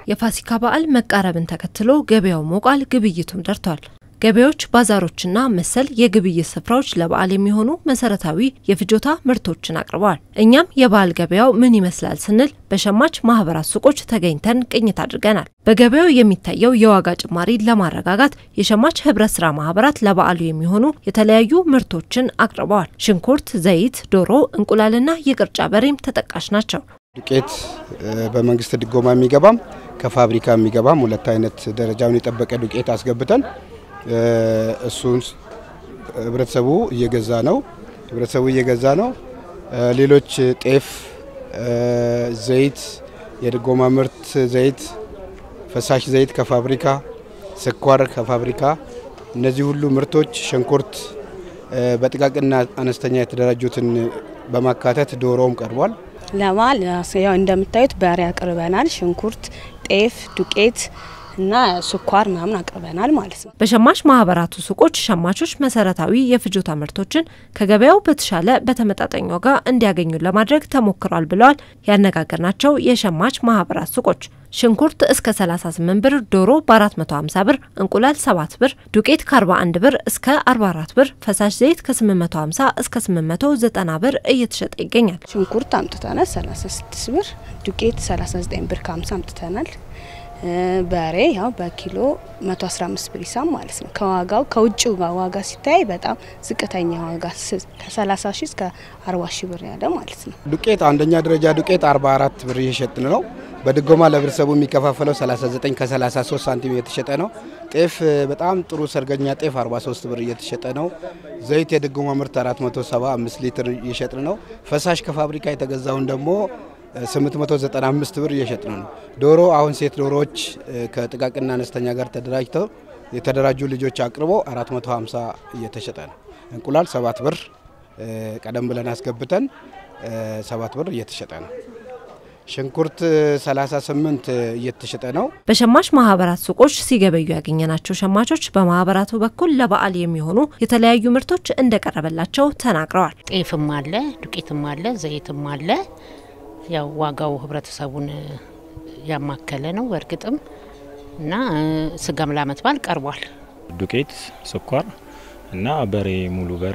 የፋሲካ በዓል መቃረብን ተከትሎ ገበያው ሞቋል፣ ግብይቱም ደርቷል። ገበያዎች፣ ባዛሮችና መሰል የግብይት ስፍራዎች ለበዓል የሚሆኑ መሰረታዊ የፍጆታ ምርቶችን አቅርበዋል። እኛም የበዓል ገበያው ምን ይመስላል ስንል በሸማች ማህበራት ሱቆች ተገኝተን ቅኝት አድርገናል። በገበያው የሚታየው የዋጋ ጭማሪ ለማረጋጋት የሸማች ህብረት ስራ ማህበራት ለበዓሉ የሚሆኑ የተለያዩ ምርቶችን አቅርበዋል። ሽንኩርት፣ ዘይት፣ ዶሮ፣ እንቁላልና የቅርጫ በሬም ተጠቃሽ ናቸው። ዱቄት በመንግስት ድጎማ የሚገባም ከፋብሪካ የሚገባም ሁለት አይነት ደረጃውን የጠበቀ ዱቄት አስገብተን እሱን ህብረተሰቡ እየገዛ ነው። ህብረተሰቡ እየገዛ ነው። ሌሎች ጤፍ፣ ዘይት፣ የድጎማ ምርት ዘይት፣ ፈሳሽ ዘይት ከፋብሪካ፣ ስኳር ከፋብሪካ እነዚህ ሁሉ ምርቶች ሽንኩርት በጥቃቅንና አነስተኛ የተደራጁትን በማካተት ዶሮም ቀርቧል። ለበዓል ያው እንደምታዩት በሬ አቅርበናል። ሽንኩርት፣ ጤፍ፣ ዱቄት እና ስኳር ምናምን አቅርበናል ማለት ነው። በሸማች ማህበራቱ ሱቆች ሸማቾች መሰረታዊ የፍጆታ ምርቶችን ከገበያው በተሻለ በተመጣጣኝ ዋጋ እንዲያገኙ ለማድረግ ተሞክሯል ብለዋል ያነጋገርናቸው የሸማች ማህበራት ሱቆች። ሽንኩርት እስከ 38 ብር፣ ዶሮ በ450 ብር፣ እንቁላል 7 ብር፣ ዱቄት ከ41 ብር እስከ 44 ብር፣ ፈሳሽ ዘይት ከ850 እስከ 890 ብር እየተሸጠ ይገኛል። ሽንኩርት አምጥተናል 36 ብር፣ ዱቄት 39 ብር ከ50 አምጥተናል። በሬ ያው በኪሎ 115 ብር ሂሳብ ማለት ነው። ከዋጋው ከውጭ ዋጋ ሲታይ በጣም ዝቅተኛ ዋጋ ከ30 ሺህ እስከ 40 ሺህ ብር ያለ ማለት ነው። ዱቄት አንደኛ ደረጃ ዱቄት 44 ብር እየሸጥን ነው። በድጎማ ለህብረተሰቡ የሚከፋፈለው 39 ከ33 ሳንቲም እየተሸጠ ነው። ጤፍ በጣም ጥሩ ሰርገኛ ጤፍ 43 ብር እየተሸጠ ነው። ዘይት የድጎማ ምርት 475 ሊትር እየሸጥን ነው። ፈሳሽ ከፋብሪካ የተገዛውን ደግሞ 895 ብር እየሸጥን ነው። ዶሮ አሁን ሴት ዶሮዎች ከጥቃቅንና አነስተኛ ጋር ተደራጅተው የተደራጁ ልጆች አቅርቦ 450 እየተሸጠ ነው። እንቁላል 7 ብር ቀደም ብለን አስገብተን 7 ብር እየተሸጠ ነው። ሽንኩርት 38 እየተሸጠ ነው። በሸማች ማህበራት ሱቆች ሲገበዩ ያገኘናቸው ሸማቾች በማህበራቱ በኩል ለበዓል የሚሆኑ የተለያዩ ምርቶች እንደቀረበላቸው ተናግረዋል። ጤፍም አለ፣ ዱቄትም አለ፣ ዘይትም አለ። ያው ዋጋው ህብረተሰቡን ያማከለ ነው በእርግጥም እና ስጋም ለዓመት በዓል ቀርቧል። ዱቄት፣ ስኳር እና በሬ ሙሉ በሬ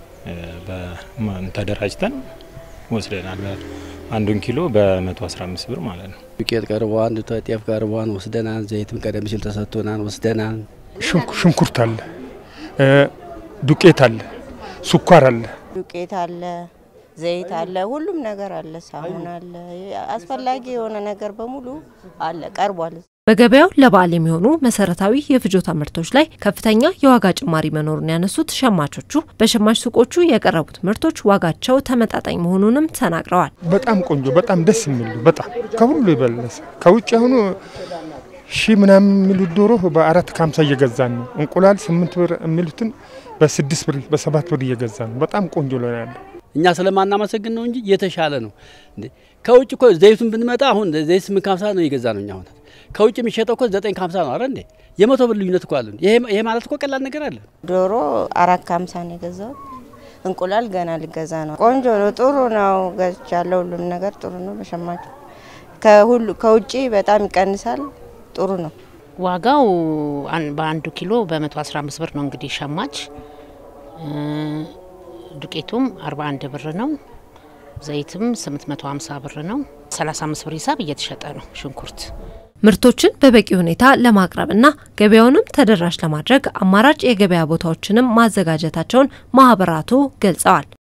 ተደራጅተን ወስደናል። አንዱን ኪሎ በ115 ብር ማለት ነው። ዱቄት ቀርቧን፣ ጤፍ ቀርቧን ወስደናል። ዘይትም ቀደም ሲል ተሰጥቶናል ወስደናል። ሽንኩርት አለ፣ ዱቄት አለ፣ ስኳር አለ፣ ዱቄት አለ ዘይት አለ፣ ሁሉም ነገር አለ። ሳሙን አለ፣ አስፈላጊ የሆነ ነገር በሙሉ አለ ቀርቧል። በገበያው ለበዓል የሚሆኑ መሰረታዊ የፍጆታ ምርቶች ላይ ከፍተኛ የዋጋ ጭማሪ መኖሩን ያነሱት ሸማቾቹ በሸማች ሱቆቹ የቀረቡት ምርቶች ዋጋቸው ተመጣጣኝ መሆኑንም ተናግረዋል። በጣም ቆንጆ፣ በጣም ደስ የሚሉ በጣም ከሁሉ የበለሰ ከውጭ አሁኑ ሺ ምናምን የሚሉት ዶሮ በአራት ከሀምሳ እየገዛን ነው። እንቁላል ስምንት ብር የሚሉትን በስድስት ብር በሰባት ብር እየገዛን ነው። በጣም ቆንጆ ነው ያለው። እኛ ስለማናመሰግን ነው እንጂ የተሻለ ነው። ከውጭ እኮ ዘይቱን ብንመጣ አሁን ዘይት ስምንት ከሀምሳ ነው እየገዛ ነው እኛ አሁን ከውጭ የሚሸጠው እኮ ዘጠኝ ከሀምሳ ነው። አረ እንዴ የመቶ ብር ልዩነት እኮ አለ። ይሄ ማለት እኮ ቀላል ነገር አለ። ዶሮ አራት ከሀምሳ ነው የገዛሁት። እንቁላል ገና ልገዛ ነው። ቆንጆ ነው፣ ጥሩ ነው። ገዝቻለሁ። ሁሉም ነገር ጥሩ ነው። በሸማቹ ከሁሉ ከውጭ በጣም ይቀንሳል። ጥሩ ነው። ዋጋው በአንዱ ኪሎ በ115 ብር ነው እንግዲህ ሸማች ዱቄቱም 41 ብር ነው። ዘይትም 850 ብር ነው። 35 ብር ሂሳብ እየተሸጠ ነው ሽንኩርት። ምርቶችን በበቂ ሁኔታ ለማቅረብና ገበያውንም ተደራሽ ለማድረግ አማራጭ የገበያ ቦታዎችንም ማዘጋጀታቸውን ማህበራቱ ገልጸዋል።